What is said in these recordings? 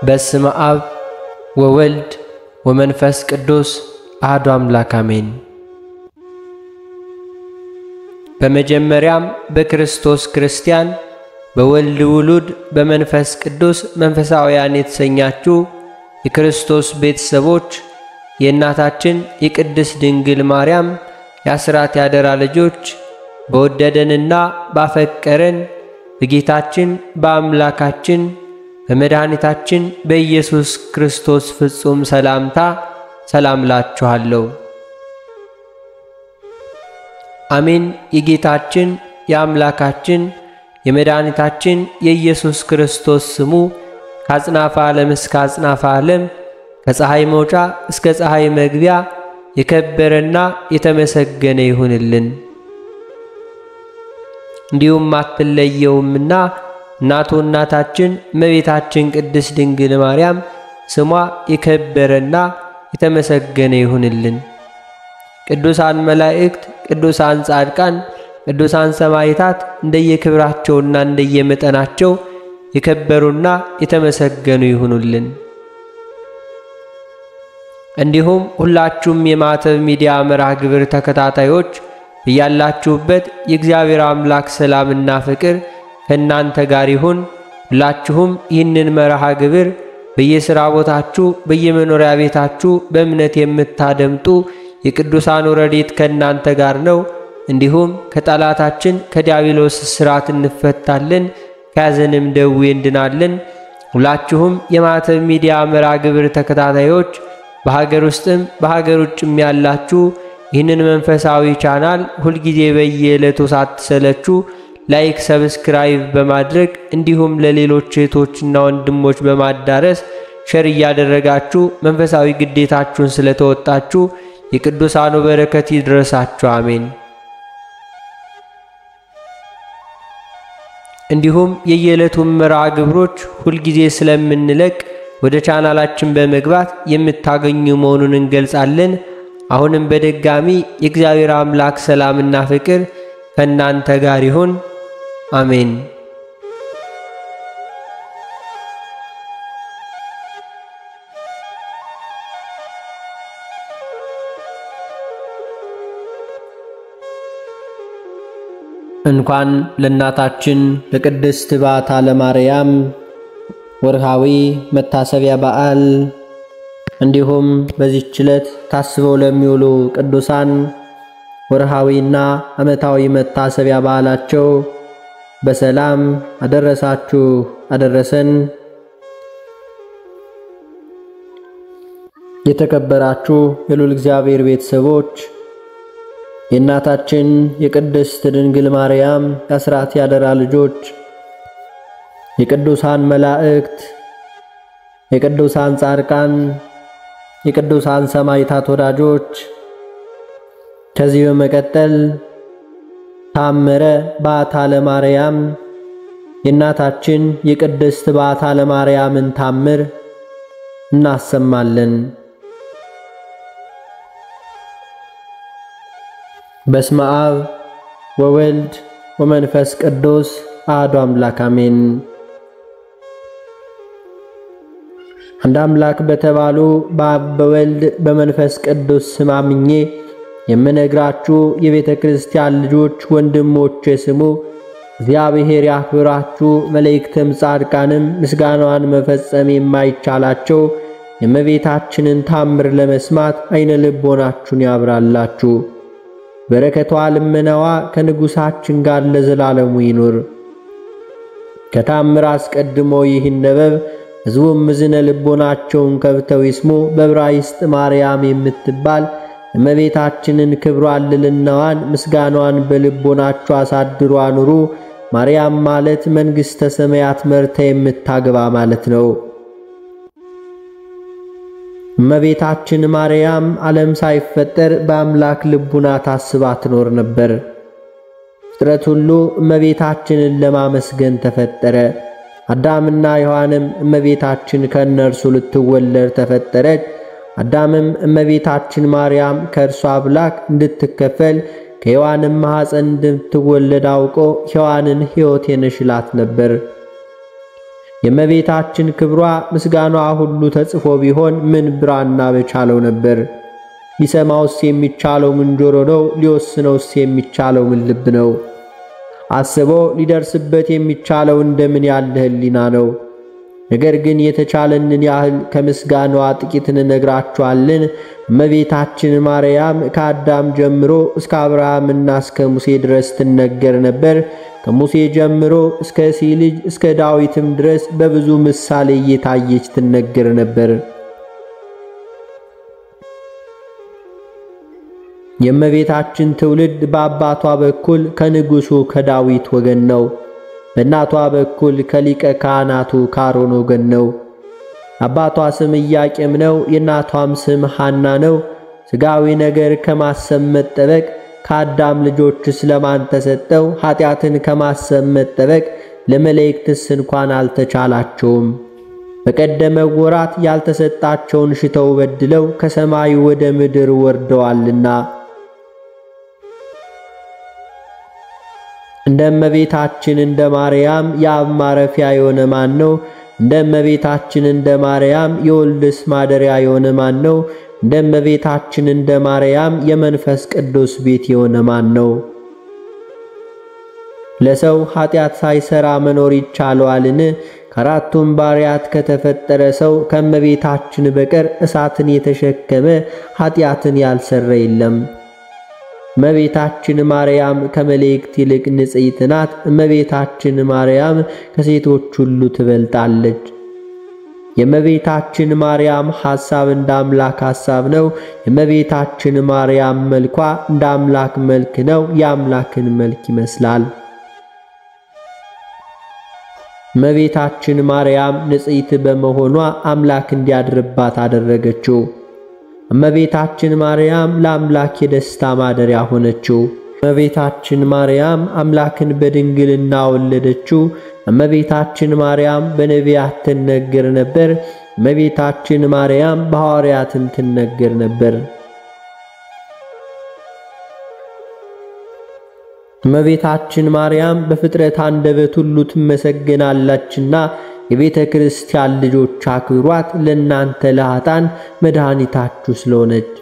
በስመ አብ ወወልድ ወመንፈስ ቅዱስ አሐዱ አምላክ አሜን። በመጀመሪያም በክርስቶስ ክርስቲያን በወልድ ውሉድ በመንፈስ ቅዱስ መንፈሳውያን የተሰኛችሁ የክርስቶስ ቤተሰቦች የእናታችን የቅድስት ድንግል ማርያም የአስራት ያደራ ልጆች በወደደንና ባፈቀረን በጌታችን በአምላካችን በመድኃኒታችን በኢየሱስ ክርስቶስ ፍጹም ሰላምታ ሰላም ላችኋለሁ። አሜን። የጌታችን የአምላካችን የመድኃኒታችን የኢየሱስ ክርስቶስ ስሙ ከአጽናፈ ዓለም እስከ አጽናፈ ዓለም ከፀሐይ መውጫ እስከ ፀሐይ መግቢያ የከበረና የተመሰገነ ይሁንልን። እንዲሁም አትለየውምና እናቱ እናታችን እመቤታችን ቅድስት ድንግል ማርያም ስሟ የከበረና የተመሰገነ ይሁንልን። ቅዱሳን መላእክት፣ ቅዱሳን ጻድቃን፣ ቅዱሳን ሰማዕታት እንደየክብራቸውና እንደየመጠናቸው የከበሩና የተመሰገኑ ይሁኑልን። እንዲሁም ሁላችሁም የማዕተብ ሚዲያ መርሃ ግብር ተከታታዮች እያላችሁበት የእግዚአብሔር አምላክ ሰላምና ፍቅር ከእናንተ ጋር ይሁን። ሁላችሁም ይህንን መርሃ ግብር በየሥራ ቦታችሁ፣ በየመኖሪያ ቤታችሁ በእምነት የምታደምጡ የቅዱሳኑ ረድኤት ከእናንተ ጋር ነው። እንዲሁም ከጠላታችን ከዲያብሎስ እስራት እንፈታለን፣ ከያዘንም ደዌ እንድናለን። ሁላችሁም የማዕተብ ሚዲያ መርሃ ግብር ተከታታዮች በሀገር ውስጥም በሀገር ውጭም ያላችሁ ይህንን መንፈሳዊ ቻናል ሁልጊዜ በየዕለቱ ሳትሰለቹ ላይክ፣ ሰብስክራይብ በማድረግ እንዲሁም ለሌሎች እህቶችና ወንድሞች በማዳረስ ሸር እያደረጋችሁ መንፈሳዊ ግዴታችሁን ስለተወጣችሁ የቅዱሳኑ በረከት ይድረሳችሁ፣ አሜን። እንዲሁም የየዕለቱን መርሃ ግብሮች ሁልጊዜ ስለምንለቅ ወደ ቻናላችን በመግባት የምታገኙ መሆኑን እንገልጻለን። አሁንም በድጋሚ የእግዚአብሔር አምላክ ሰላምና ፍቅር ከእናንተ ጋር ይሁን፣ አሜን። እንኳን ለእናታችን ለቅድስት ባታ ለማርያም ወርሃዊ መታሰቢያ በዓል እንዲሁም በዚህች ዕለት ታስበው ለሚውሉ ቅዱሳን ወርሃዊና ዓመታዊ መታሰቢያ በዓላቸው በሰላም አደረሳችሁ አደረሰን። የተከበራችሁ የልዑል እግዚአብሔር ቤተሰቦች የእናታችን የቅድስት ድንግል ማርያም የአስራት ያደራ ልጆች የቅዱሳን መላእክት፣ የቅዱሳን ጻድቃን፣ የቅዱሳን ሰማዕታት ወዳጆች ከዚህ በመቀጠል ታምረ ባታ ለማርያም የእናታችን የቅድስት ባታ ለማርያምን ታምር እናሰማለን። በስመ አብ ወወልድ ወመንፈስ ቅዱስ አሐዱ አምላክ አሜን። አንድ አምላክ በተባሉ በአብ በወልድ በመንፈስ ቅዱስ ስም አምኜ የምነግራችሁ የቤተ ክርስቲያን ልጆች ወንድሞቼ ስሙ። እግዚአብሔር ያክብራችሁ። መላእክትም ጻድቃንም ምስጋናዋን መፈጸም የማይቻላቸው የእመቤታችንን ታምር ለመስማት አይነ ልቦናችሁን ያብራላችሁ። በረከቷ ልመናዋ ከንጉሣችን ጋር ለዘላለሙ ይኑር። ከታምር አስቀድሞ ይህ ነበብ ሕዝቡም ምዝነ ልቦናቸውን ከብተው ይስሙ። በዕብራይስጥ ማርያም የምትባል እመቤታችንን ክብሯን፣ ልልናዋን፣ ምስጋናዋን በልቦናችሁ አሳድሩ አኑሩ። ማርያም ማለት መንግሥተ ሰማያት መርታ የምታገባ ማለት ነው። እመቤታችን ማርያም ዓለም ሳይፈጠር በአምላክ ልቡና ታስባ ትኖር ነበር። ፍጥረት ሁሉ እመቤታችንን ለማመስገን ተፈጠረ። አዳምና ሔዋንም እመቤታችን ከእነርሱ ልትወለድ ተፈጠረች። አዳምም እመቤታችን ማርያም ከእርሷ አምላክ እንድትከፈል ከሔዋንም ማኅፀን እንድትወለድ አውቆ ሔዋንን ሕይወቴ ነሽ ይላት ነበር። የእመቤታችን ክብሯ ምስጋኗ ሁሉ ተጽፎ ቢሆን ምን ብራና በቻለው ነበር? ሊሰማውስ የሚቻለው ምን ጆሮ ነው? ሊወስነውስ የሚቻለው ምን ልብ ነው? አስቦ ሊደርስበት የሚቻለው እንደምን ያለ ሕሊና ነው? ነገር ግን የተቻለንን ያህል ከምስጋናዋ ጥቂት እንነግራችኋለን። እመቤታችን ማርያም ከአዳም ጀምሮ እስከ አብርሃምና እስከ ሙሴ ድረስ ትነገር ነበር። ከሙሴ ጀምሮ እስከ እሴይ ልጅ እስከ ዳዊትም ድረስ በብዙ ምሳሌ እየታየች ትነገር ነበር። የእመቤታችን ትውልድ በአባቷ በኩል ከንጉሡ ከዳዊት ወገን ነው። በእናቷ በኩል ከሊቀ ካህናቱ ከአሮን ወገን ነው። አባቷ ስም ኢያቄም ነው። የእናቷም ስም ሐና ነው። ሥጋዊ ነገር ከማሰብ መጠበቅ ከአዳም ልጆች ስለማን ተሰጠው? ኀጢአትን ከማሰብ መጠበቅ ለመላእክትስ እንኳን አልተቻላቸውም። በቀደመ ወራት ያልተሰጣቸውን ሽተው በድለው ከሰማይ ወደ ምድር ወርደዋልና እንደ እመቤታችን እንደ ማርያም የአብ ማረፊያ የሆነ ማን ነው? እንደ እመቤታችን እንደ ማርያም የወልድስ ማደሪያ የሆነ ማን ነው? እንደ እመቤታችን እንደ ማርያም የመንፈስ ቅዱስ ቤት የሆነ ማን ነው? ለሰው ኀጢአት ሳይሰራ መኖር ይቻለዋልን? ከአራቱም ባሪያት ከተፈጠረ ሰው ከእመቤታችን በቀር እሳትን የተሸከመ ኀጢአትን ያልሰራ የለም። እመቤታችን ማርያም ከመላእክት ይልቅ ንጽሕት ናት። እመቤታችን ማርያም ከሴቶች ሁሉ ትበልጣለች። የእመቤታችን ማርያም ሐሳብ እንደ አምላክ ሐሳብ ነው። የእመቤታችን ማርያም መልኳ እንደ አምላክ መልክ ነው። የአምላክን መልክ ይመስላል። እመቤታችን ማርያም ንጽሕት በመሆኗ አምላክ እንዲያድርባት አደረገችው። እመቤታችን ማርያም ለአምላክ የደስታ ማደሪያ ሆነችው። እመቤታችን ማርያም አምላክን በድንግልና ወለደችው። እመቤታችን ማርያም በነቢያት ትነገር ነበር። እመቤታችን ማርያም በሐዋርያትም ትነገር ነበር። እመቤታችን ማርያም በፍጥረት አንደበት ሁሉ ትመሰገናላችና የቤተ ክርስቲያን ልጆች አክብሯት፣ ለእናንተ ለኃጥአን መድኃኒታችሁ ስለሆነች።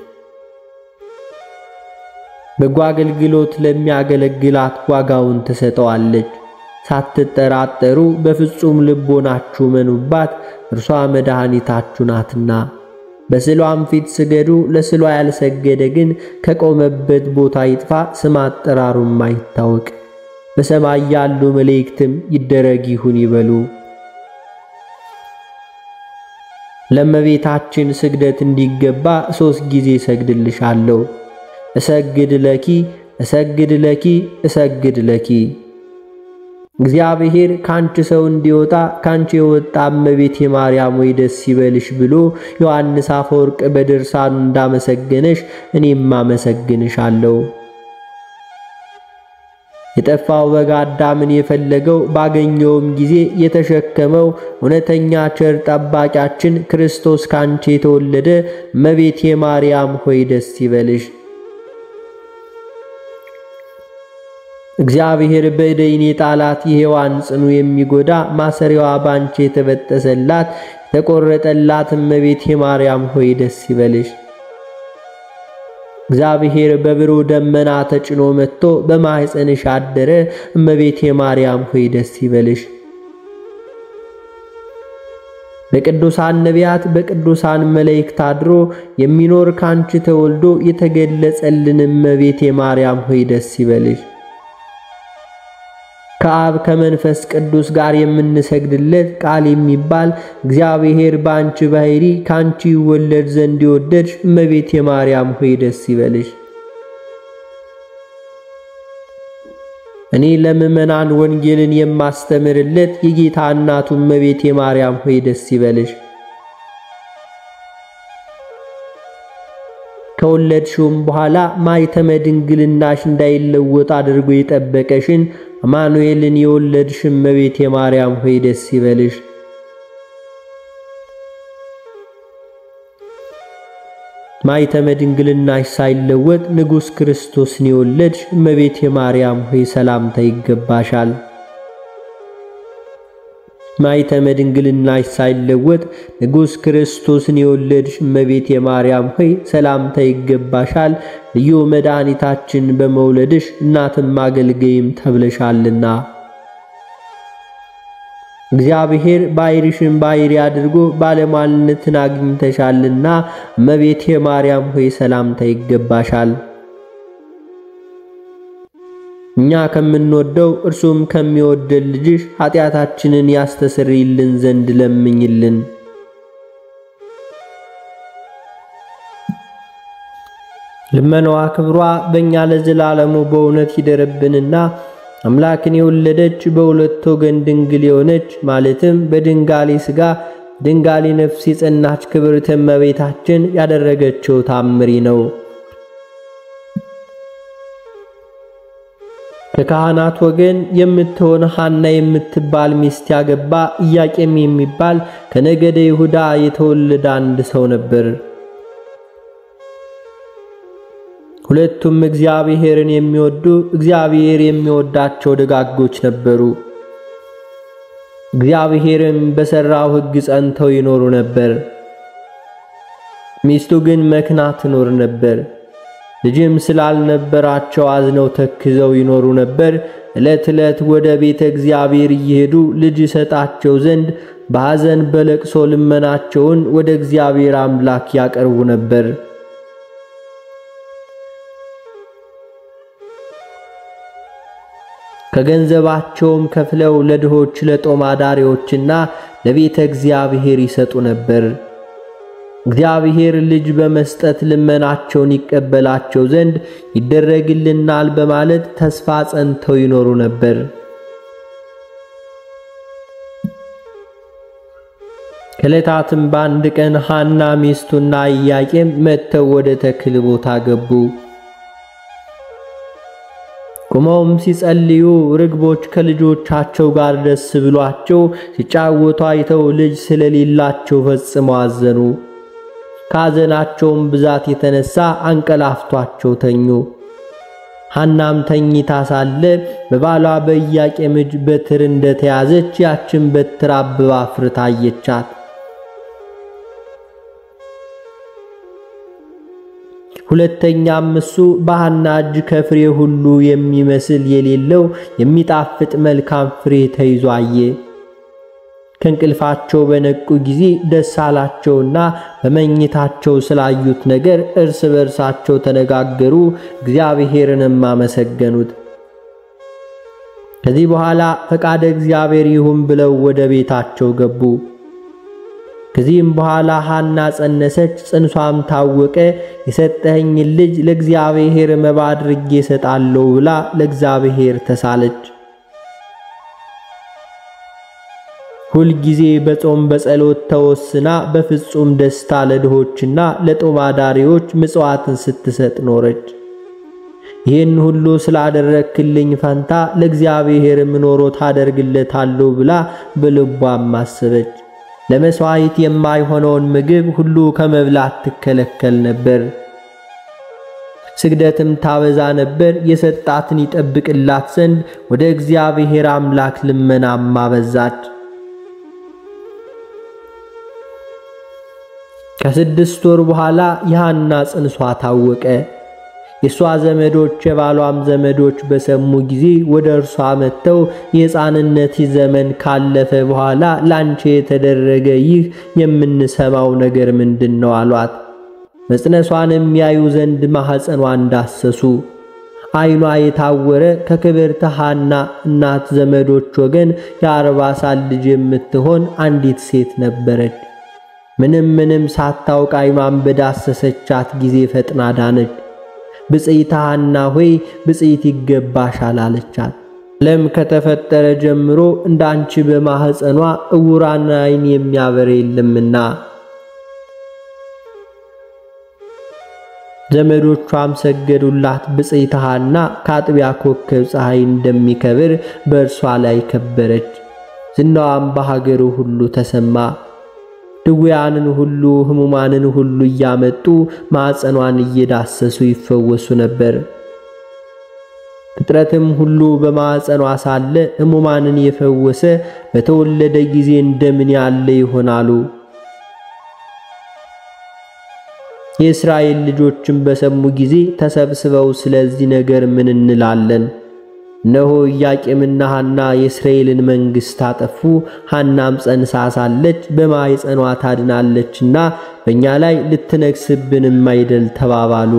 በጎ አገልግሎት ለሚያገለግላት ዋጋውን ትሰጠዋለች። ሳትጠራጠሩ በፍጹም ልቦናችሁ መኑባት፣ እርሷ መድኃኒታችሁ ናትና። በስዕሏም ፊት ስገዱ። ለስዕሏ ያልሰገደ ግን ከቆመበት ቦታ ይጥፋ፣ ስም አጠራሩም አይታወቅ። በሰማይ ያሉ መላእክትም ይደረግ ይሁን ይበሉ። ለእመቤታችን ስግደት እንዲገባ ሦስት ጊዜ እሰግድልሻለሁ። እሰግድ ለኪ እሰግድ ለኪ እሰግድ ለኪ። እግዚአብሔር ካንቺ ሰው እንዲወጣ ካንቺ የወጣ እመቤቴ ማርያም ወይ ደስ ይበልሽ ብሎ ዮሐንስ አፈወርቅ በድርሳኑ እንዳመሰገነሽ እኔም አመሰግንሻለሁ። የጠፋው በግ አዳምን የፈለገው ባገኘውም ጊዜ የተሸከመው እውነተኛ ቸር ጠባቂያችን ክርስቶስ ካንቺ የተወለደ እመቤቴ ማርያም ሆይ ደስ ይበልሽ። እግዚአብሔር በእደይን የጣላት የሔዋን ጽኑ የሚጎዳ ማሰሪያዋ ባንቺ የተበጠሰላት የተቆረጠላት እመቤቴ ማርያም ሆይ ደስ ይበልሽ። እግዚአብሔር በብሩህ ደመና ተጭኖ መጥቶ በማኅፀንሽ አደረ። እመቤቴ ማርያም ሆይ ደስ ይበልሽ። በቅዱሳን ነቢያት በቅዱሳን መላእክት አድሮ የሚኖር ካንቺ ተወልዶ የተገለጸልን እመቤቴ ማርያም ሆይ ደስ ይበልሽ። ከአብ ከመንፈስ ቅዱስ ጋር የምንሰግድለት ቃል የሚባል እግዚአብሔር በአንቺ ባሕሪ ካንቺ ይወለድ ዘንድ የወደድሽ እመቤቴ ማርያም ሆይ ደስ ይበልሽ። እኔ ለምእመናን ወንጌልን የማስተምርለት የጌታ እናቱ እመቤቴ ማርያም ሆይ ደስ ይበልሽ። ከወለድሽውም በኋላ ማኅተመ ድንግልናሽ እንዳይለወጥ አድርጎ የጠበቀሽን አማኑኤልን የወለድሽ እመቤቴ ማርያም ሆይ ደስ ይበልሽ። ማኅተመ ድንግልናሽ ሳይለወጥ ንጉሥ ክርስቶስን የወለድሽ እመቤቴ ማርያም ሆይ ሰላምታ ይገባሻል። ማኅተመ ድንግልናሽ ሳይለወጥ ንጉሥ ክርስቶስን የወለድሽ እመቤቴ ማርያም ሆይ ሰላምታ ይገባሻል። ልዩ መድኃኒታችን በመውለድሽ እናትም አገልጋይም ተብለሻልና። እግዚአብሔር ባሕርሽን ባሕሪ አድርጎ ባለሟልነትን አግኝተሻልና እመቤቴ ማርያም ሆይ ሰላምታ ይገባሻል። እኛ ከምንወደው እርሱም ከሚወደን ልጅሽ ኃጢአታችንን ያስተሰርይልን ዘንድ ለምኝልን። ልመናዋ ክብሯ በእኛ ለዘላለሙ በእውነት ይደረብንና አምላክን የወለደች በሁለት ወገን ድንግል የሆነች ማለትም በድንጋሌ ሥጋ ድንጋሌ ነፍስ የጸናች ክብርት እመቤታችን ያደረገችው ታምሪ ነው። ከካህናት ወገን የምትሆን ሐና የምትባል ሚስት ያገባ ኢያቄም የሚባል ከነገደ ይሁዳ የተወለደ አንድ ሰው ነበር። ሁለቱም እግዚአብሔርን የሚወዱ እግዚአብሔር የሚወዳቸው ደጋጎች ነበሩ። እግዚአብሔርም በሠራው ሕግ ጸንተው ይኖሩ ነበር። ሚስቱ ግን መክና ትኖር ነበር። ልጅም ስላልነበራቸው አዝነው ተክዘው ይኖሩ ነበር። ዕለት ዕለት ወደ ቤተ እግዚአብሔር እየሄዱ ልጅ ይሰጣቸው ዘንድ በሐዘን በለቅሶ ልመናቸውን ወደ እግዚአብሔር አምላክ ያቀርቡ ነበር። ከገንዘባቸውም ከፍለው ለድሆች ለጦም አዳሪዎችና ለቤተ እግዚአብሔር ይሰጡ ነበር። እግዚአብሔር ልጅ በመስጠት ልመናቸውን ይቀበላቸው ዘንድ ይደረግልናል በማለት ተስፋ ጸንተው ይኖሩ ነበር። ከዕለታትም በአንድ ቀን ሐና ሚስቱና ኢያቄም መጥተው ወደ ተክል ቦታ ገቡ። ቆመውም ሲጸልዩ ርግቦች ከልጆቻቸው ጋር ደስ ብሏቸው ሲጫወቱ አይተው ልጅ ስለሌላቸው ፈጽመው አዘኑ። ከሐዘናቸውም ብዛት የተነሳ አንቀላፍቷቸው ተኙ። ሐናም ተኝታ ሳለ በባሏ በኢያቄም እጅ በትር እንደተያዘች ያችን በትር አብባ አፍርታ አየቻት። ሁለተኛም እሱ በሐና እጅ ከፍሬ ሁሉ የሚመስል የሌለው የሚጣፍጥ መልካም ፍሬ ተይዞ አየ። ከእንቅልፋቸው በነቁ ጊዜ ደስ አላቸውና በመኝታቸው ስላዩት ነገር እርስ በርሳቸው ተነጋገሩ፣ እግዚአብሔርንም አመሰገኑት። ከዚህ በኋላ ፈቃደ እግዚአብሔር ይሁን ብለው ወደ ቤታቸው ገቡ። ከዚህም በኋላ ሐና ጸነሰች፣ ጽንሷም ታወቀ። የሰጠኸኝን ልጅ ለእግዚአብሔር መባ አድርጌ እሰጣለሁ ብላ ለእግዚአብሔር ተሳለች። ሁልጊዜ በጾም በጸሎት ተወስና በፍጹም ደስታ ለድሆችና ለጦም አዳሪዎች ምጽዋትን ስትሰጥ ኖረች። ይህን ሁሉ ስላደረክልኝ ፈንታ ለእግዚአብሔር ምኖሮ ታደርግለታለሁ ብላ በልቧም አሰበች። ለመሥዋዕት የማይሆነውን ምግብ ሁሉ ከመብላት ትከለከል ነበር። ስግደትም ታበዛ ነበር። የሰጣትን ይጠብቅላት ዘንድ ወደ እግዚአብሔር አምላክ ልመናም አበዛች። ከስድስት ወር በኋላ የሐና ጽንሷ ታወቀ። የእሷ ዘመዶች የባሏም ዘመዶች በሰሙ ጊዜ ወደ እርሷ መጥተው የሕፃንነት ዘመን ካለፈ በኋላ ላንቺ የተደረገ ይህ የምንሰማው ነገር ምንድን ነው? አሏት። መጽነሷን የሚያዩ ዘንድ ማኅፀኗን ዳሰሱ። ዓይኗ የታወረ ከክብርት ሐና እናት ዘመዶች ወገን የአርባ ሳል ልጅ የምትሆን አንዲት ሴት ነበረች። ምንም ምንም ሳታውቅ ዓይኗን በዳሰሰቻት ጊዜ ፈጥና ዳነች። ብፅዕት ሐና ሆይ ብፅዕት ይገባሻል አለቻት። ዓለም ከተፈጠረ ጀምሮ እንዳንቺ በማኅፀኗ እውራን ዓይን የሚያበረ የለምና። ዘመዶቿም ሰገዱላት። ብፅዕት ሐና ከአጥቢያ ኮከብ ፀሐይ እንደሚከብር በእርሷ ላይ ከበረች። ዝናዋም በሀገሩ ሁሉ ተሰማ። ድውያንን ሁሉ ሕሙማንን ሁሉ እያመጡ ማዕፀኗን እየዳሰሱ ይፈወሱ ነበር። ፍጥረትም ሁሉ በማዕፀኗ ሳለ ሕሙማንን የፈወሰ በተወለደ ጊዜ እንደምን ያለ ይሆናሉ? የእስራኤል ልጆችም በሰሙ ጊዜ ተሰብስበው ስለዚህ ነገር ምን እንላለን? እነሆ ኢያቄምና ሐና የእስራኤልን መንግሥት አጠፉ። ሐናም ጸንሳ ሳለች በማኅፀኗ ታድናለችና በእኛ ላይ ልትነግሥብንም አይደል ተባባሉ።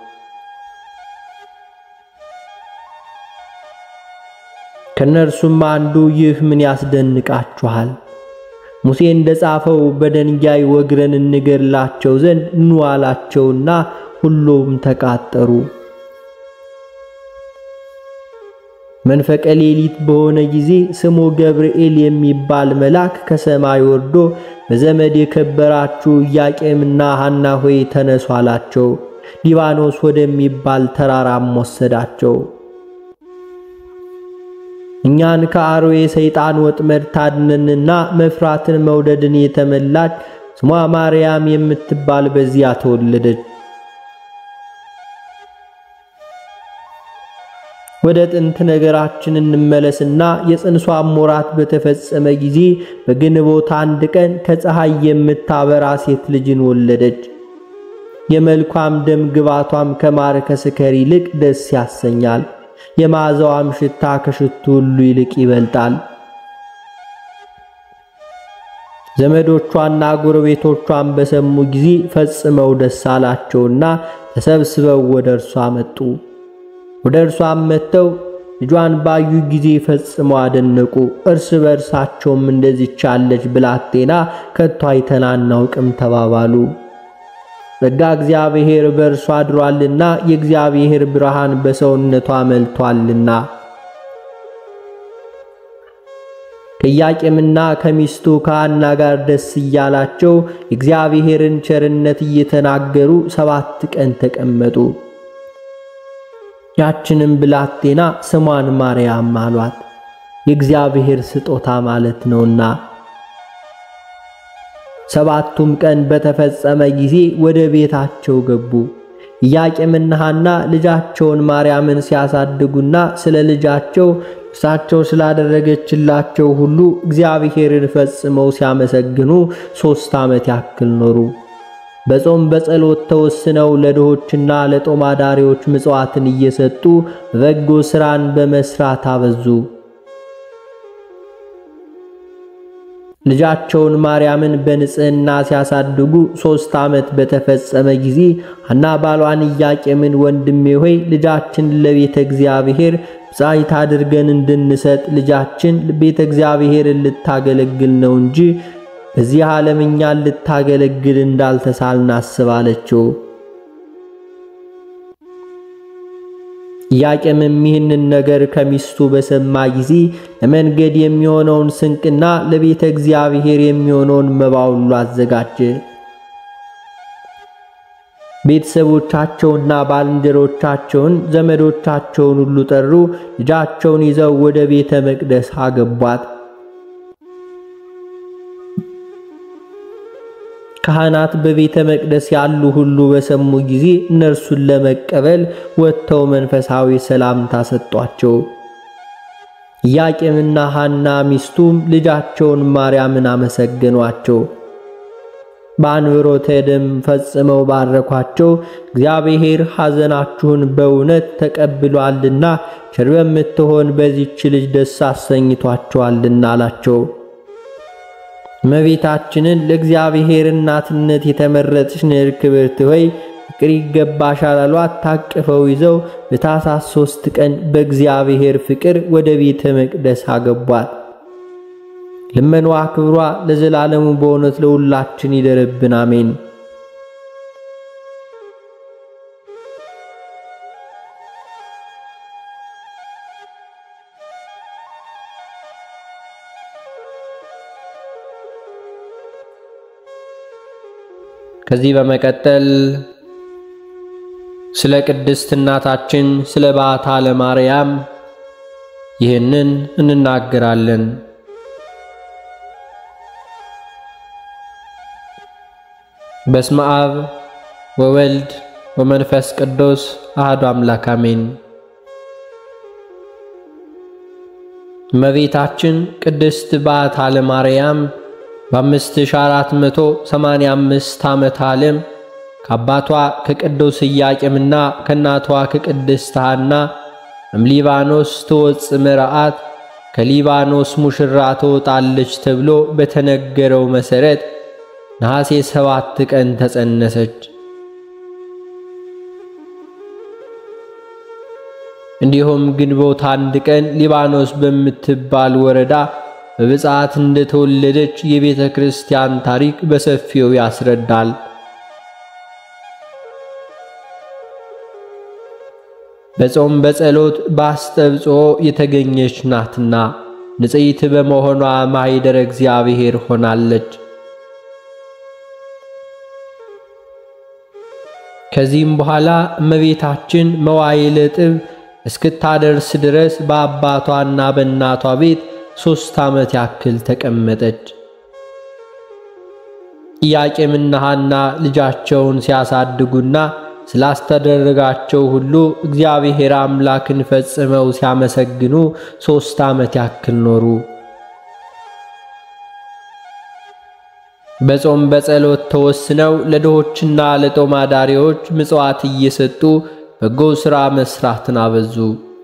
ከእነርሱም አንዱ ይህ ምን ያስደንቃችኋል? ሙሴ እንደ ጻፈው በደንጋይ ወግረን እንገድላቸው ዘንድ ኑ አላቸውና ሁሉም ተቃጠሩ። መንፈቀ ሌሊት በሆነ ጊዜ ስሙ ገብርኤል የሚባል መልአክ ከሰማይ ወርዶ በዘመድ የከበራችሁ ኢያቄምና ሐና ሆይ ተነሱ አላቸው። ሊባኖስ ወደሚባል ተራራም ወሰዳቸው። እኛን ከአርዌ ሰይጣን ወጥመድ ታድነንና መፍራትን መውደድን የተመላች ስሟ ማርያም የምትባል በዚያ ተወለደች። ወደ ጥንት ነገራችን እንመለስና የጽንሷም ወራት በተፈጸመ ጊዜ በግንቦት አንድ ቀን ከፀሐይ የምታበራ ሴት ልጅን ወለደች። የመልኳም ደም ግባቷም ከማር ከስከር ይልቅ ደስ ያሰኛል። የመዓዛዋም ሽታ ከሽቱ ሁሉ ይልቅ ይበልጣል። ዘመዶቿና ጎረቤቶቿን በሰሙ ጊዜ ፈጽመው ደስ አላቸውና ተሰብስበው ወደ እርሷ መጡ። ወደ እርሷም መጥተው ልጇን ባዩ ጊዜ ፈጽመው አደነቁ። እርስ በእርሳቸውም እንደዚች ያለች ብላቴና ከቶ አይተን አናውቅም ተባባሉ። ጸጋ እግዚአብሔር በእርሷ አድሯልና የእግዚአብሔር ብርሃን በሰውነቷ መልቷልና። ከኢያቄምና ከሚስቱ ከሐና ጋር ደስ እያላቸው የእግዚአብሔርን ቸርነት እየተናገሩ ሰባት ቀን ተቀመጡ። ያችንም ብላቴና ስሟን ማርያም አሏት፣ የእግዚአብሔር ስጦታ ማለት ነውና። ሰባቱም ቀን በተፈጸመ ጊዜ ወደ ቤታቸው ገቡ። ኢያቄምና ሐና ልጃቸውን ማርያምን ሲያሳድጉና ስለ ልጃቸው እርሳቸው ስላደረገችላቸው ሁሉ እግዚአብሔርን ፈጽመው ሲያመሰግኑ ሦስት ዓመት ያክል ኖሩ። በጾም በጸሎት ተወስነው ለድሆችና ለጦም አዳሪዎች ምጽዋትን እየሰጡ በጎ ሥራን በመስራት አበዙ። ልጃቸውን ማርያምን በንጽሕና ሲያሳድጉ ሦስት ዓመት በተፈጸመ ጊዜ ሐና ባሏን ኢያቄምን ወንድሜ ሆይ ልጃችን ለቤተ እግዚአብሔር ብፅዕት አድርገን እንድንሰጥ ልጃችን ቤተ እግዚአብሔርን ልታገለግል ነው እንጂ በዚህ ዓለም እኛን ልታገለግል እንዳልተሳልን አስባለችው። ኢያቄምም ይህንን ነገር ከሚስቱ በሰማ ጊዜ ለመንገድ የሚሆነውን ስንቅና ለቤተ እግዚአብሔር የሚሆነውን መባ ሁሉ አዘጋጀ። ቤተሰቦቻቸውና ባልንጀሮቻቸውን ዘመዶቻቸውን ሁሉ ጠሩ። ልጃቸውን ይዘው ወደ ቤተ መቅደስ አገቧት። ካህናት በቤተ መቅደስ ያሉ ሁሉ በሰሙ ጊዜ እነርሱን ለመቀበል ወጥተው መንፈሳዊ ሰላምታ ሰጧቸው። ኢያቄምና ሐና ሚስቱም ልጃቸውን ማርያምን አመሰገኗቸው። በአንብሮተ ደም ፈጽመው ባረኳቸው። እግዚአብሔር ሐዘናችሁን በእውነት ተቀብሏልና ቸር በምትሆን በዚች ልጅ ደስ አሰኝቷቸዋልና አላቸው። እመቤታችንን ለእግዚአብሔር እናትነት የተመረጥሽ ንር ክብርት ሆይ ፍቅር ይገባሻል አሏት። ታቅፈው ይዘው በታኅሳስ ሦስት ቀን በእግዚአብሔር ፍቅር ወደ ቤተ መቅደስ አገቧት። ልመኗ ክብሯ ለዘላለሙ በእውነት ለሁላችን ይደርብን፣ አሜን። ከዚህ በመቀጠል ስለ ቅድስት እናታችን ስለ ባታ ለማርያም ይህንን እንናገራለን። በስመ አብ ወወልድ ወመንፈስ ቅዱስ አሐዱ አምላክ አሜን። እመቤታችን ቅድስት በዓታ ለማርያም በ5485 ዓመተ ዓለም ከአባቷ ከቅዱስ ኢያቄምና ከእናቷ ከቅድስት ሐና እምሊባኖስ ትወፅ ምርአት ከሊባኖስ ሙሽራ ትወጣለች ተብሎ በተነገረው መሠረት ነሐሴ ሰባት ቀን ተጸነሰች። እንዲሁም ግንቦት አንድ ቀን ሊባኖስ በምትባል ወረዳ በብፅዓት እንደተወለደች የቤተ ክርስቲያን ታሪክ በሰፊው ያስረዳል። በጾም በጸሎት በአስተብጽኦ የተገኘች ናትና ንጽሕት በመሆኗ ማኅደረ እግዚአብሔር ሆናለች። ከዚህም በኋላ እመቤታችን መዋዕለ ጥብ እስክታደርስ ድረስ በአባቷና በእናቷ ቤት ሦስት ዓመት ያክል ተቀመጠች። ኢያቄምና ሐና ልጃቸውን ሲያሳድጉና ስላስተደረጋቸው ሁሉ እግዚአብሔር አምላክን ፈጽመው ሲያመሰግኑ ሦስት ዓመት ያክል ኖሩ። በጾም በጸሎት ተወስነው ለድሆችና ለጦም አዳሪዎች ምጽዋት እየሰጡ በጎ ሥራ መሥራትን አበዙ።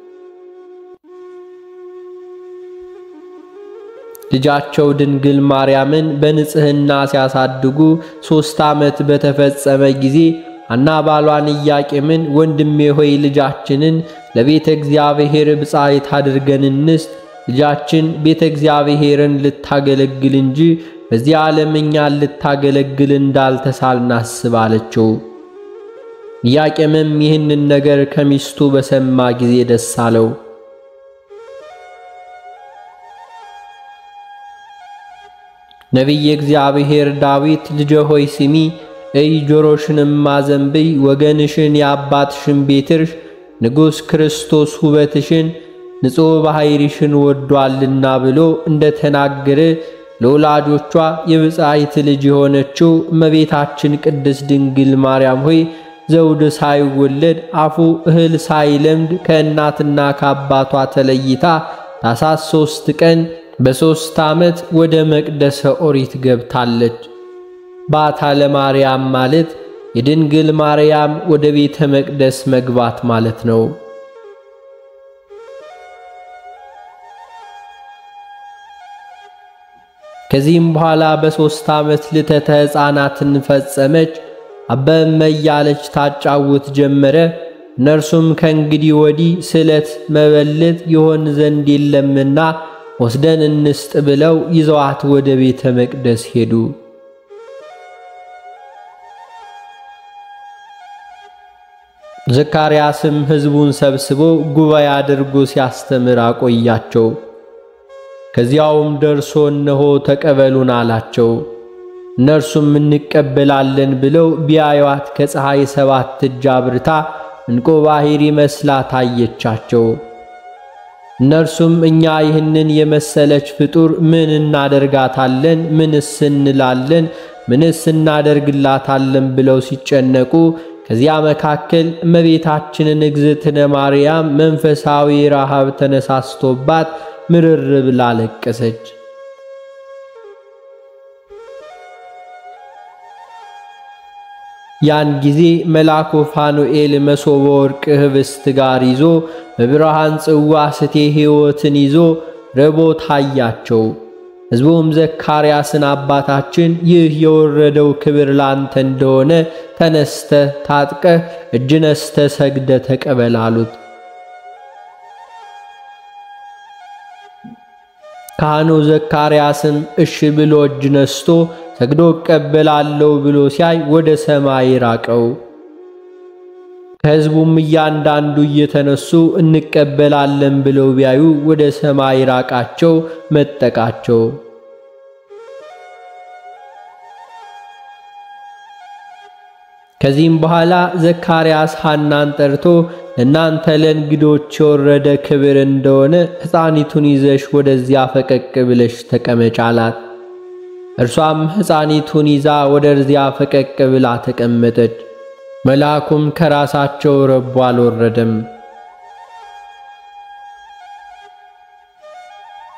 ልጃቸው ድንግል ማርያምን በንጽሕና ሲያሳድጉ ሦስት ዓመት በተፈጸመ ጊዜ ሐና ባሏን ኢያቄምን ወንድሜ ሆይ ልጃችንን ለቤተ እግዚአብሔር ብፅዕት አድርገን እንስጥ፣ ልጃችን ቤተ እግዚአብሔርን ልታገለግል እንጂ በዚህ ዓለም እኛን ልታገለግል እንዳልተሳልን አስብ አለችው። ኢያቄምም ይህንን ነገር ከሚስቱ በሰማ ጊዜ ደስ አለው። ነቢየ እግዚአብሔር ዳዊት ልጄ ሆይ ስሚ እይ ጆሮሽንም አዘንብይ፣ ወገንሽን የአባትሽን ቤትርሽ ንጉሥ ክርስቶስ ውበትሽን ንጹሕ ባሕሪሽን ወዷልና ብሎ እንደ ተናገረ ለወላጆቿ የብፅዕት ልጅ የሆነችው እመቤታችን ቅድስት ድንግል ማርያም ሆይ ዘውድ ሳይወለድ አፉ እህል ሳይለምድ ከእናትና ከአባቷ ተለይታ ታኅሳስ ሦስት ቀን በሦስት ዓመት ወደ መቅደሰ ኦሪት ገብታለች። በዓታ ለማርያም ማለት የድንግል ማርያም ወደ ቤተ መቅደስ መግባት ማለት ነው። ከዚህም በኋላ በሦስት ዓመት ልተተ ሕፃናትን ፈጸመች። አበመ እያለች ታጫውት ጀመረ። እነርሱም ከእንግዲህ ወዲህ ስለት መበለት ይሆን ዘንድ የለምና ወስደን እንስጥ ብለው ይዘዋት ወደ ቤተ መቅደስ ሄዱ። ዘካርያስም ሕዝቡን ሰብስቦ ጉባኤ አድርጎ ሲያስተምር አቆያቸው። ከዚያውም ደርሶ እነሆ ተቀበሉን አላቸው። እነርሱም እንቀበላለን ብለው ቢያዩዋት ከፀሐይ ሰባት እጅ አብርታ ዕንቆ ባሕር መስላ ታየቻቸው። እነርሱም እኛ ይህንን የመሰለች ፍጡር ምን እናደርጋታለን? ምንስ እንላለን? ምንስ እናደርግላታለን? ብለው ሲጨነቁ ከዚያ መካከል እመቤታችንን እግዝእትነ ማርያም መንፈሳዊ ረሃብ ተነሳስቶባት ምርር ብላ ለቀሰች። ያን ጊዜ መልአኩ ፋኑኤል መሶበ ወርቅ ኅብስት ጋር ይዞ በብርሃን ጽዋ ስቴ ሕይወትን ይዞ ረቦ ታያቸው። ሕዝቡም ዘካርያስን አባታችን ይህ የወረደው ክብር ላንተ እንደሆነ ተነስተ ታጥቀህ እጅ ነስተ ሰግደ ተቀበል አሉት። ካህኑ ዘካርያስም እሺ ብሎ እጅ ነስቶ ሰግዶ እቀበላለሁ ብሎ ሲያይ ወደ ሰማይ ራቀው። ከሕዝቡም እያንዳንዱ እየተነሱ እንቀበላለን ብለው ቢያዩ ወደ ሰማይ ራቃቸው፣ መጠቃቸው። ከዚህም በኋላ ዘካርያስ ሐናን ጠርቶ እናንተ ለእንግዶች የወረደ ክብር እንደሆነ ሕፃኒቱን ይዘሽ ወደዚያ ፈቀቅ ብለሽ ተቀመጭ አላት። እርሷም ሕፃኒቱን ይዛ ወደዚያ ፈቀቅ ብላ ተቀመጠች። መልአኩም ከራሳቸው ረቦ አልወረደም።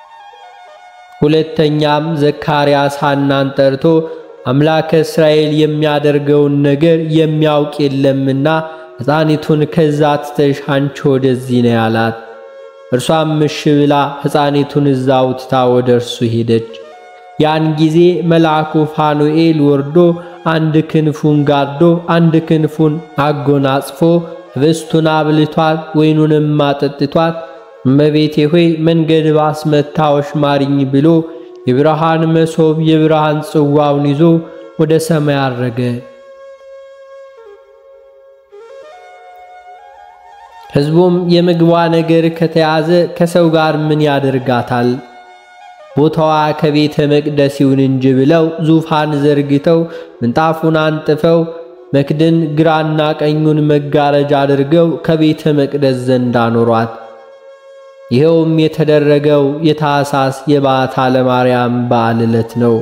ሁለተኛም ዘካርያስ ሐናን ጠርቶ አምላከ እስራኤል የሚያደርገውን ነገር የሚያውቅ የለምና ሕፃኒቱን ከዛ ትተሽ አንቺ ወደዚህ ነው ያላት። እርሷም እሺ ብላ ሕፃኒቱን እዛው ትታ ወደ እርሱ ሄደች። ያን ጊዜ መልአኩ ፋኑኤል ወርዶ አንድ ክንፉን ጋርዶ አንድ ክንፉን አጎናጽፎ ህብስቱን አብልቷት ወይኑንም አጠጥቷት እመቤቴ ሆይ መንገድ ባስመታዎች ማሪኝ ብሎ የብርሃን መሶብ የብርሃን ጽዋውን ይዞ ወደ ሰማይ አረገ። ሕዝቡም የምግቧ ነገር ከተያዘ ከሰው ጋር ምን ያደርጋታል? ቦታዋ ከቤተ መቅደስ ይሁን እንጂ ብለው ዙፋን ዘርግተው ምንጣፉን አንጥፈው መክድን ግራና ቀኙን መጋረጃ አድርገው ከቤተ መቅደስ ዘንድ አኖሯት። ይኸውም የተደረገው የታኅሳስ የበዓታ ለማርያም በዓል ዕለት ነው።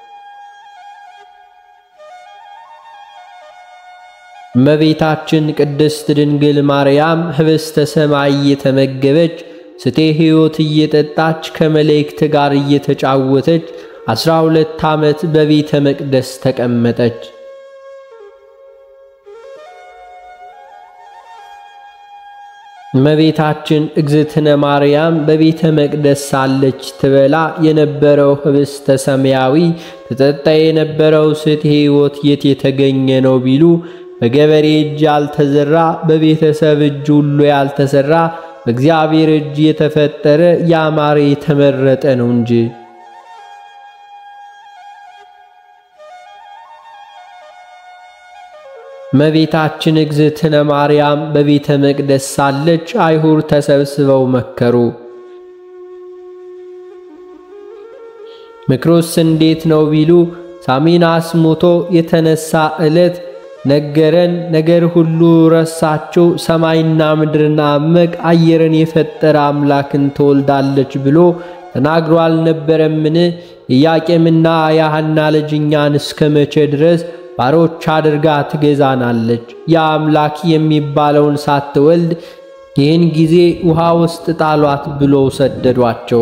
እመቤታችን ቅድስት ድንግል ማርያም ኅብስተ ሰማይ እየተመገበች ስቴ ሕይወት እየጠጣች ከመላእክት ጋር እየተጫወተች ዐሥራ ሁለት ዓመት በቤተ መቅደስ ተቀመጠች። እመቤታችን እግዝእትነ ማርያም በቤተ መቅደስ ሳለች ትበላ የነበረው ኅብስተ ሰማያዊ ትጠጣ የነበረው ስቴ ሕይወት የት የተገኘ ነው ቢሉ በገበሬ እጅ ያልተዘራ በቤተሰብ እጅ ሁሉ ያልተሰራ በእግዚአብሔር እጅ የተፈጠረ ያማረ የተመረጠ ነው እንጂ። እመቤታችን እግዝእትነ ማርያም በቤተ መቅደስ ሳለች አይሁድ ተሰብስበው መከሩ። ምክሩስ እንዴት ነው ቢሉ ሳሚናስ ሞቶ የተነሳ ዕለት ነገረን ነገር ሁሉ ረሳችሁ፣ ሰማይና ምድርና አመቅ አየርን የፈጠረ አምላክን ትወልዳለች ብሎ ተናግሮ አልነበረምን? ኢያቄምና የሐና ልጅ እኛን እስከ መቼ ድረስ ባሮች አድርጋ ትገዛናለች? የአምላክ የሚባለውን ሳትወልድ ይህን ጊዜ ውሃ ውስጥ ጣሏት ብለው ሰደዷቸው።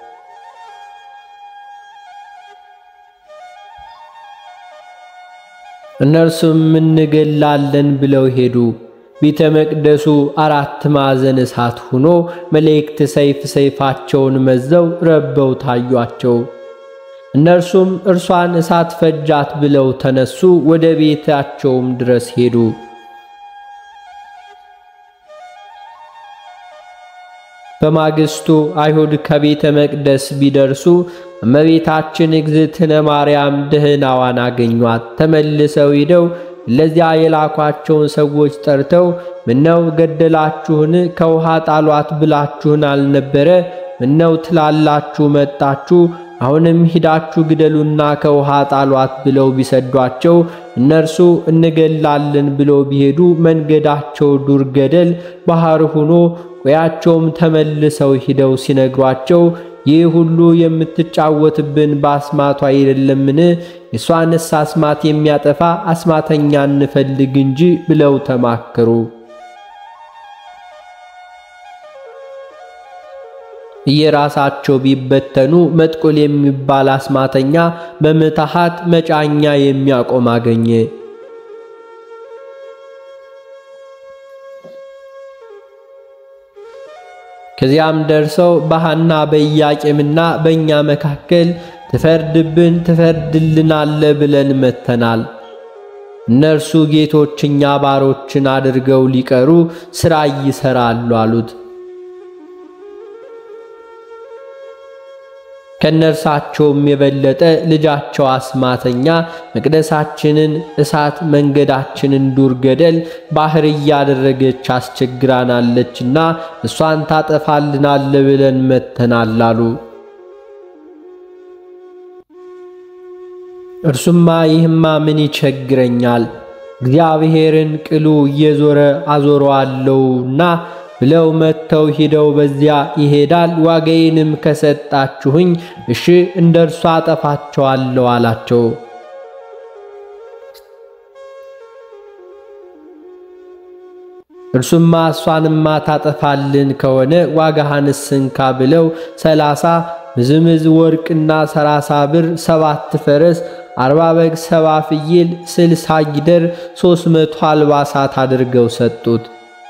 እነርሱም እንገላለን ብለው ሄዱ። ቤተ መቅደሱ አራት ማዕዘን እሳት ሆኖ መላእክት ሰይፍ ሰይፋቸውን መዘው ረበው ታዩአቸው። እነርሱም እርሷን እሳት ፈጃት ብለው ተነሱ፣ ወደ ቤታቸውም ድረስ ሄዱ። በማግስቱ አይሁድ ከቤተ መቅደስ ቢደርሱ እመቤታችን እግዝእትነ ማርያም ደህናዋን አገኟት። ተመልሰው ሂደው ለዚያ የላኳቸውን ሰዎች ጠርተው ምነው ገደላችሁን? ከውሃ ጣሏት ብላችሁን አልነበረ? ምነው ትላላችሁ መጣችሁ? አሁንም ሂዳችሁ ግደሉና ከውሃ ጣሏት ብለው ቢሰዷቸው እነርሱ እንገላለን ብለው ቢሄዱ መንገዳቸው ዱር ገደል ባህር ሆኖ ቆያቸውም ተመልሰው ሂደው ሲነግሯቸው ይህ ሁሉ የምትጫወትብን በአስማቷ አይደለምን? የእሷንስ አስማት የሚያጠፋ አስማተኛ እንፈልግ እንጂ ብለው ተማከሩ። እየራሳቸው ቢበተኑ መጥቆል የሚባል አስማተኛ በምትሃት መጫኛ የሚያቆም አገኘ። ከዚያም ደርሰው በሐና በኢያቄምና በእኛ መካከል ትፈርድብን ትፈርድልናለ ብለን መተናል። እነርሱ ጌቶች እኛ ባሮችን አድርገው ሊቀሩ ሥራ ይሠራሉ አሉት። ከነርሳቸውም የበለጠ ልጃቸው አስማተኛ መቅደሳችንን እሳት መንገዳችንን ዱር ገደል ባህር እያደረገች አስቸግራናለችና እሷን ታጠፋልናለ ብለን መተናል አሉ። እርሱማ ይህማ ምን ይቸግረኛል እግዚአብሔርን ቅሉ እየዞረ አዞረዋለሁና ብለው መጥተው ሂደው በዚያ ይሄዳል። ዋጋዬንም ከሰጣችሁኝ እሺ እንደ እርሷ አጠፋቸዋለሁ አላቸው። እርሱማ እሷንማ ታጠፋልን ከሆነ ዋጋህንስ እንካ ብለው ሰላሳ ምዝምዝ ወርቅና ሰላሳ ብር፣ ሰባት ፈረስ፣ አርባ በግ፣ ሰባ ፍየል፣ ስልሳ ጊደር፣ ሦስት መቶ አልባሳት አድርገው ሰጡት።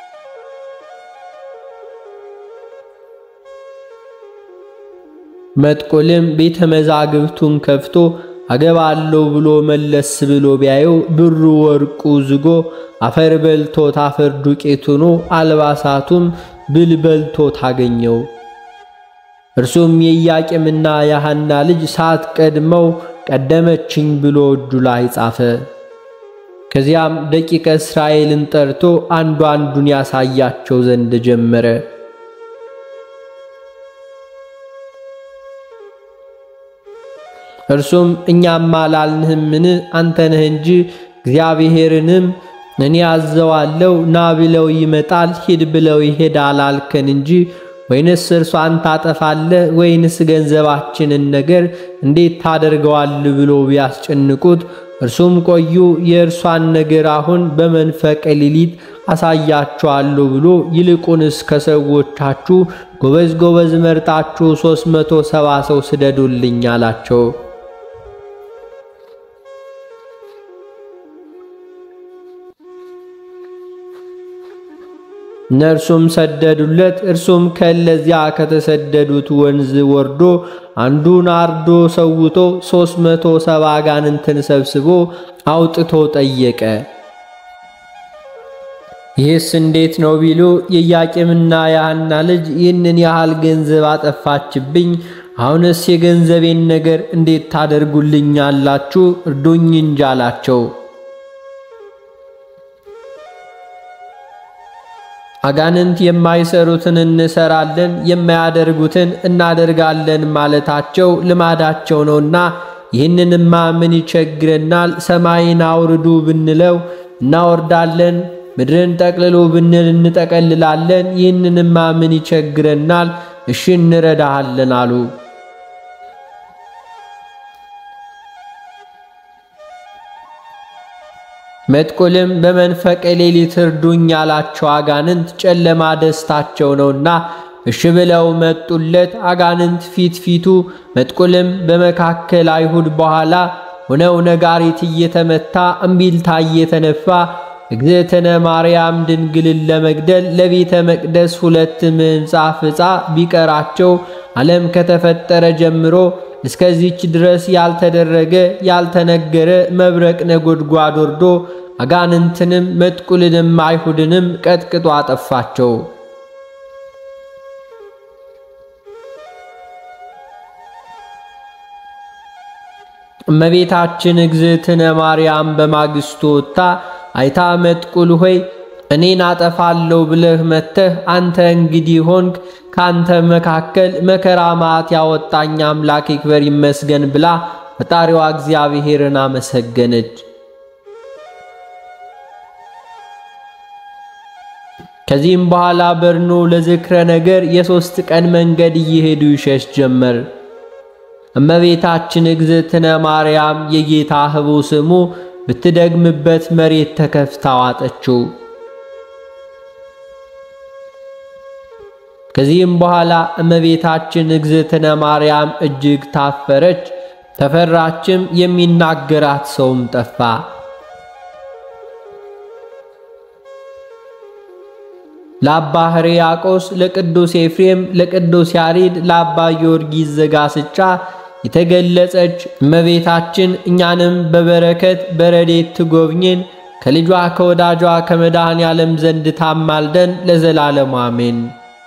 መጥቆልም ቤተ መዛግብቱን ከፍቶ አገባለሁ ብሎ መለስ ብሎ ቢያየው ብሩ ወርቁ ዝጎ አፈር በልቶት አፈር ዱቄት ሆኖ አልባሳቱም ብል በልቶት አገኘው። እርሱም የኢያቄምና የሐና ልጅ ሳት ቀድመው ቀደመችኝ ብሎ እጁ ላይ ጻፈ። ከዚያም ደቂቀ እስራኤልን ጠርቶ አንዱ አንዱን ያሳያቸው ዘንድ ጀመረ። እርሱም እኛማ አላልንህምን? አንተ ነህ እንጂ እግዚአብሔርንም እኔ አዘዋለሁ ና ብለው ይመጣል፣ ሂድ ብለው ይሄዳል አልከን እንጂ ወይንስ እርሷን ታጠፋለህ ወይንስ ገንዘባችንን ነገር እንዴት ታደርገዋል ብሎ ቢያስጨንቁት እርሱም ቆዩ የእርሷን ነገር አሁን በመንፈቀ ሌሊት አሳያችኋለሁ ብሎ ይልቁንስ ከሰዎቻችሁ ጎበዝ ጎበዝ መርጣችሁ ሦስት መቶ ሰባ ሰው ስደዱልኝ አላቸው። እነርሱም ሰደዱለት። እርሱም ከለዚያ ከተሰደዱት ወንዝ ወርዶ አንዱን አርዶ ሰውቶ ሦስት መቶ ሰባ አጋንንትን ሰብስቦ አውጥቶ ጠየቀ። ይህስ እንዴት ነው ቢሉ የኢያቄምና የሐና ልጅ ይህንን ያህል ገንዘብ አጠፋችብኝ፣ አሁንስ የገንዘቤን ነገር እንዴት ታደርጉልኛላችሁ? እርዱኝ እንጂ አላቸው። አጋንንት የማይሰሩትን እንሰራለን የማያደርጉትን እናደርጋለን ማለታቸው ልማዳቸው ነውና፣ ይህንንማ ምን ይቸግረናል? ሰማይን አውርዱ ብንለው እናወርዳለን፣ ምድርን ጠቅልሉ ብንል እንጠቀልላለን። ይህንንማ ምን ይቸግረናል? እሺ እንረዳሃለን አሉ። መጥቆልም በመንፈቀ ሌሊት እርዱኝ ያላቸው አጋንንት ጨለማ ደስታቸው ነውና እሺ ብለው መጡለት። አጋንንት ፊት ፊቱ፣ መጥቆልም በመካከል አይሁድ በኋላ ሆነው ነጋሪት እየተመታ እምቢልታ እየተነፋ እግዝእትነ ማርያም ድንግልን ለመግደል ለቤተ መቅደስ ሁለት ምንጻፍ ዕፃ ቢቀራቸው ዓለም ከተፈጠረ ጀምሮ እስከዚች ድረስ ያልተደረገ ያልተነገረ መብረቅ ነጎድጓድ ወርዶ አጋንንትንም መጥቁልንም አይሁድንም ቀጥቅጦ አጠፋቸው። እመቤታችን እግዝእትነ ማርያም በማግስቱ ወጥታ አይታ መጥቁል ሆይ እኔን አጠፋለሁ ብለህ መጥተህ አንተ እንግዲህ ሆንክ ካንተ መካከል መከራ ማት ያወጣኝ አምላክ ይክበር ይመስገን ብላ ፈጣሪዋ እግዚአብሔርን አመሰገነች። ከዚህም በኋላ በርኖ ለዝክረ ነገር የሦስት ቀን መንገድ እየሄዱ ይሸሽ ጀመር። እመቤታችን እግዝእትነ ማርያም የጌታ ህቡ ስሙ ብትደግምበት መሬት ተከፍታ ዋጠችው። ከዚህም በኋላ እመቤታችን እግዝእትነ ማርያም እጅግ ታፈረች፣ ተፈራችም፣ የሚናገራት ሰውም ጠፋ። ለአባ ሕርያቆስ፣ ለቅዱስ ኤፍሬም፣ ለቅዱስ ያሬድ፣ ለአባ ጊዮርጊስ ዘጋስጫ የተገለጸች እመቤታችን እኛንም በበረከት በረዴት ትጎብኝን ከልጇ ከወዳጇ ከመድኃኔ ዓለም ዘንድ ታማልደን ለዘላለሙ አሜን።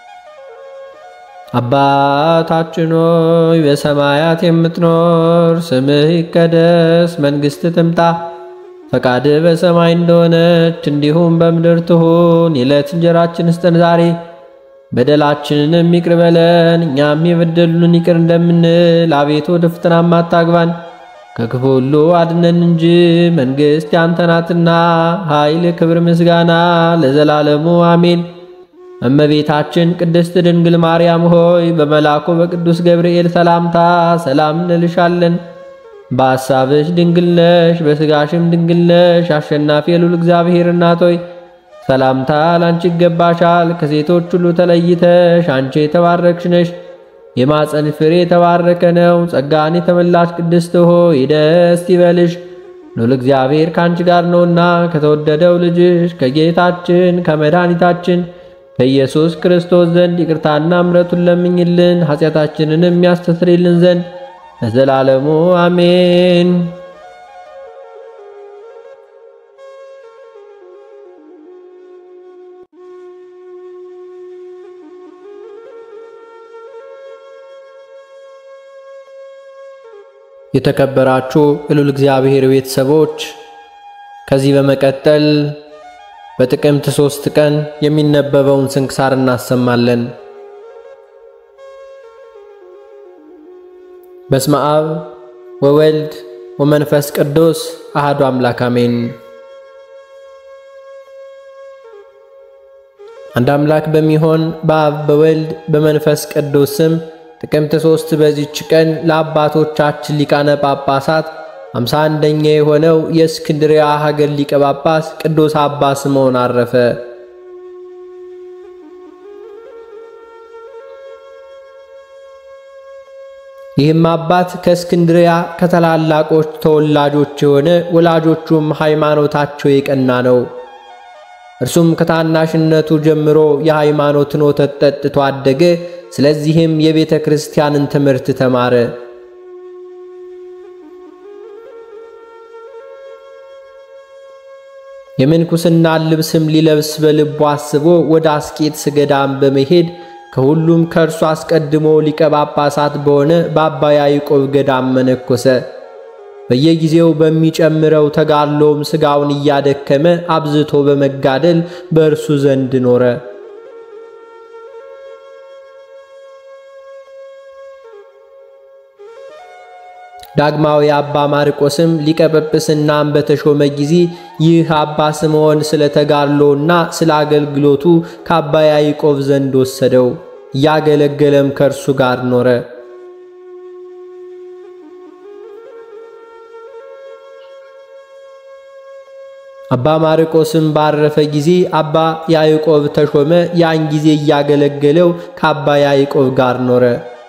አባታችን ሆይ በሰማያት የምትኖር፣ ስምህ ይቀደስ፣ መንግሥት ትምጣ፣ ፈቃድህ በሰማይ እንደሆነች እንዲሁም በምድር ትሁን። የዕለት እንጀራችን ስጠን ዛሬ፣ በደላችንንም ይቅር በለን እኛም የበደሉንን ይቅር እንደምንል፣ አቤቱ ወደ ፈተናም አታግባን ከክፉ ሁሉ አድነን እንጂ መንግሥት ያንተ ናትና፣ ኃይል፣ ክብር፣ ምስጋና ለዘላለሙ አሜን። እመቤታችን ቅድስት ድንግል ማርያም ሆይ በመልአኩ በቅዱስ ገብርኤል ሰላምታ ሰላም እንልሻለን። በሐሳብሽ ድንግል ነሽ፣ በሥጋሽም ድንግል ነሽ። አሸናፊ የልዑል እግዚአብሔር እናት ሆይ ሰላምታ ላንቺ ይገባሻል። ከሴቶች ሁሉ ተለይተሽ አንቺ የተባረክሽ ነሽ፣ የማፀን ፍሬ የተባረከ ነው። ጸጋን የተመላሽ ቅድስት ሆይ ደስ ይበልሽ፣ ሉል እግዚአብሔር ከአንቺ ጋር ነውና ከተወደደው ልጅሽ ከጌታችን ከመድኃኒታችን ከኢየሱስ ክርስቶስ ዘንድ ይቅርታና ምሕረቱን ለምኝልን ኃጢአታችንንም የሚያስተሰርይልን ዘንድ ለዘላለሙ አሜን። የተከበራችሁ የልዑል እግዚአብሔር ቤተሰቦች ከዚህ በመቀጠል በጥቅምት ሦስት ቀን የሚነበበውን ስንክሳር እናሰማለን። በስመ አብ ወወልድ ወመንፈስ ቅዱስ አሐዱ አምላክ አሜን። አንድ አምላክ በሚሆን በአብ በወልድ በመንፈስ ቅዱስ ስም ጥቅምት ሦስት በዚች ቀን ለአባቶቻችን ሊቃነ ጳጳሳት አምሳ አንደኛ የሆነው የእስክንድርያ ሀገር ሊቀ ጳጳስ ቅዱስ አባ ስምዖን አረፈ። ይህም አባት ከእስክንድርያ ከታላላቆች ተወላጆች የሆነ ወላጆቹም ሃይማኖታቸው የቀና ነው። እርሱም ከታናሽነቱ ጀምሮ የሃይማኖትን ወተት ጠጥቶ አደገ። ስለዚህም የቤተ ክርስቲያንን ትምህርት ተማረ። የምንኩስናን ልብስም ሊለብስ በልቡ አስቦ ወደ አስቄጥስ ገዳም በመሄድ ከሁሉም ከእርሱ አስቀድሞ ሊቀ ጳጳሳት በሆነ በአባ ያዕቆብ ገዳም መነኮሰ። በየጊዜው በሚጨምረው ተጋድሎም ሥጋውን እያደከመ አብዝቶ በመጋደል በእርሱ ዘንድ ኖረ። ዳግማዊ አባ ማርቆስም ሊቀ ጵጵስናም በተሾመ ጊዜ ይህ አባ ስምዖን ስለ ተጋድሎና ስለ አገልግሎቱ ከአባ ያዕቆብ ዘንድ ወሰደው። እያገለገለም ከእርሱ ጋር ኖረ። አባ ማርቆስም ባረፈ ጊዜ አባ ያዕቆብ ተሾመ። ያን ጊዜ እያገለገለው ከአባ ያዕቆብ ጋር ኖረ።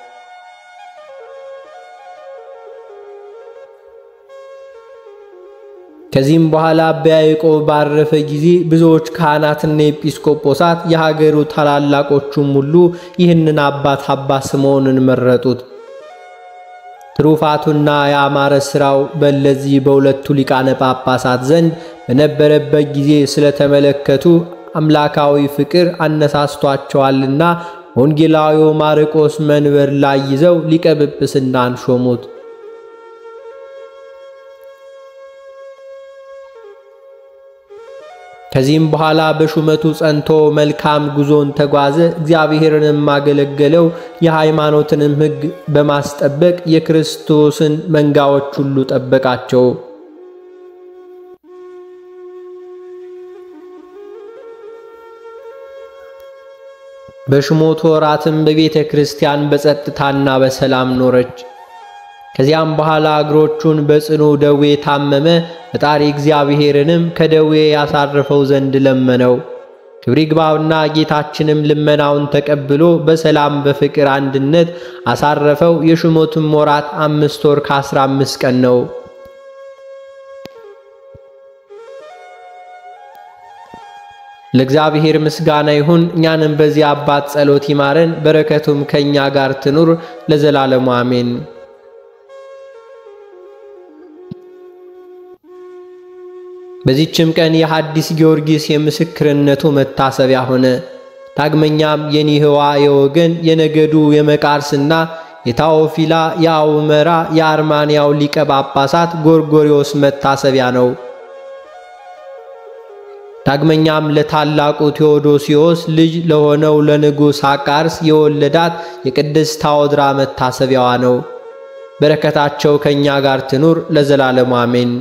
ከዚህም በኋላ አባ ያዕቆብ ባረፈ ጊዜ ብዙዎች ካህናትና ኤጲስቆጶሳት የሀገሩ ታላላቆቹም ሁሉ ይህንን አባት አባ ስምዖንን መረጡት። ትሩፋቱና የአማረ ሥራው በእነዚህ በሁለቱ ሊቃነ ጳጳሳት ዘንድ በነበረበት ጊዜ ስለተመለከቱ አምላካዊ ፍቅር አነሳስቷቸዋልና ወንጌላዊው ማርቆስ መንበር ላይ ይዘው ሊቀ ጵጵስናን ሾሙት። ከዚህም በኋላ በሹመቱ ጸንቶ መልካም ጉዞን ተጓዘ። እግዚአብሔርንም አገለገለው። የሃይማኖትንም ሕግ በማስጠበቅ የክርስቶስን መንጋዎች ሁሉ ጠበቃቸው። በሹመቱ ወራትም በቤተ ክርስቲያን በጸጥታና በሰላም ኖረች። ከዚያም በኋላ እግሮቹን በጽኑ ደዌ ታመመ። ፈጣሪ እግዚአብሔርንም ከደዌ ያሳርፈው ዘንድ ለመነው። ክብር ይግባውና ጌታችንም ልመናውን ተቀብሎ በሰላም በፍቅር አንድነት አሳረፈው። የሹመቱም ወራት አምስት ወር ከአስራ አምስት ቀን ነው። ለእግዚአብሔር ምስጋና ይሁን። እኛንም በዚህ አባት ጸሎት ይማረን፣ በረከቱም ከእኛ ጋር ትኑር ለዘላለሙ አሜን። በዚችም ቀን የሐዲስ ጊዮርጊስ የምስክርነቱ መታሰቢያ ሆነ። ዳግመኛም የኒህዋ የወገን የነገዱ የመቃርስና የታዎፊላ የአውመራ የአርማንያው ሊቀ ጳጳሳት ጎርጎሪዎስ መታሰቢያ ነው። ዳግመኛም ለታላቁ ቴዎዶሲዮስ ልጅ ለሆነው ለንጉሥ አቃርስ የወለዳት የቅድስት ታወድራ መታሰቢያዋ ነው። በረከታቸው ከእኛ ጋር ትኑር ለዘላለሙ አሜን።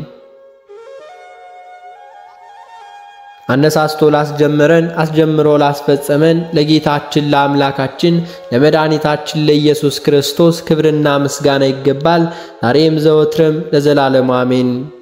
አነሳስቶ ላስጀመረን አስጀምሮ ላስፈጸመን ለጌታችን ለአምላካችን ለመድኃኒታችን ለኢየሱስ ክርስቶስ ክብርና ምስጋና ይገባል፣ ዛሬም ዘወትርም ለዘላለሙ አሜን።